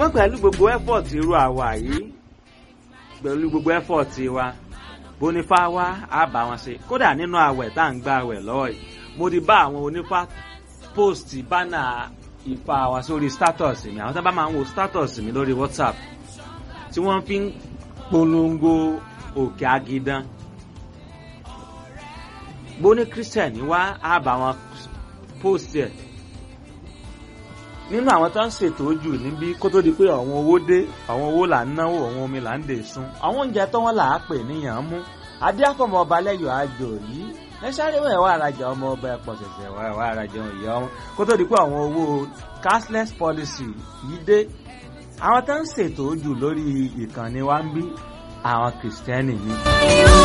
ṣùgbọ́n pẹ̀lú gbogbo effort irú àwa yìí pẹ̀lú gbogbo effort wa bónífá wá á bá wọn ṣe kódà nínú àwẹ̀ tá à ń gba àwẹ̀ lọ́wọ́ yìí mo ti bá àwọn onífá post bánà ìfà wa sórí status mi àwọn tó bá máa ń wo status mi lórí whatsapp tí wọ́n fi ń polongo òkè agidan bóní christian wá á bá wọn post ẹ̀ nínú àwọn tó ń ṣètò ojú níbí kó tó di pé àwọn owó dé àwọn owó là ń náwó àwọn omi là ń dè sun àwọn oúnjẹ tó wọn là á pè níyàn mú adé àfọmọ ọba lẹyọ àjò yìí ẹ sáré wẹ̀ wá arajà ọmọ ọba ẹ̀pọ̀ ṣẹ̀ṣẹ̀ wá wá arajà ìyá wọn kó tó di pé àwọn owó cashless policy yìí dé àwọn tó ń ṣètò ojú lórí ìkànnì wa ń bí àwọn kìrìsìtẹ́nì ni.